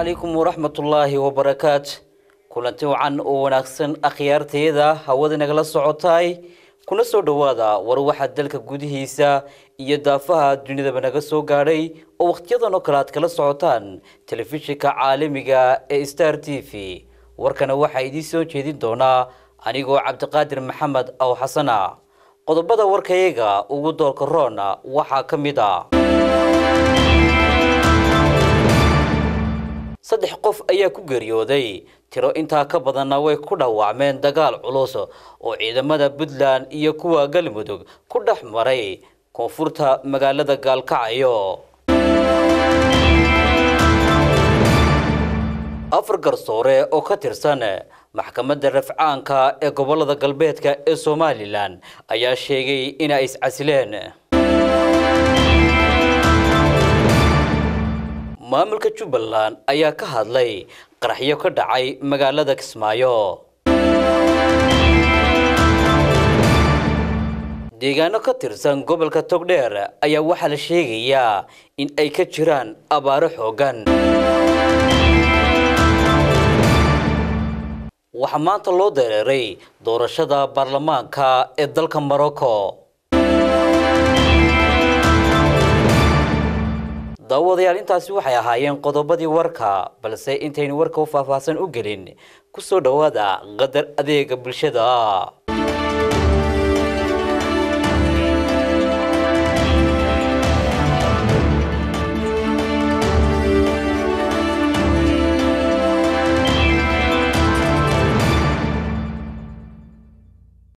calaykum waraxmatullaahi wabarakaat kulanti wacan oo wanaagsan akhyaarteeda hawada nagala socotaay kuna soo dhowaada war waxaa dalka gudihiisa iyo daafaha dunidaba naga soo gaadhay oo wakhtiyadan oo kale aad kala socotaan telefishinka caalamiga ee star t v warkana waxaa idiin soo jeedin doonaa anigoo cabdiqaadir maxamed aw xasana qodobada warkayaga ugu doorka roona waxaa ka mid a saddex qof ayaa ku geeriyooday tiro intaa ka badanna way ku dhaawacmeen dagaal culus oo ciidamada puntland iyo kuwa galmudug ku dhex maray koonfurta magaalada gaalkacyo afar garsoore oo ka tirsan maxkamadda rafcaanka ee gobolada galbeedka ee somalilan ayaa sheegay inay iscasileen maamulka jubbaland ayaa ka hadlay qaraxyo ka dhacay magaalada kismaayo deegaano ka tirsan gobolka togdheer ayaa waxaa la sheegayaa in ay ka jiraan abaaro xooggan waxaa maanta loo dareeray doorashada baarlamaanka ee dalka morocco daawadayaal intaasi waxay ahaayeen qodobadii warka balse intaynu warka u faahfaahsan u gelin ku soo dhowaada qadar adeega bulshada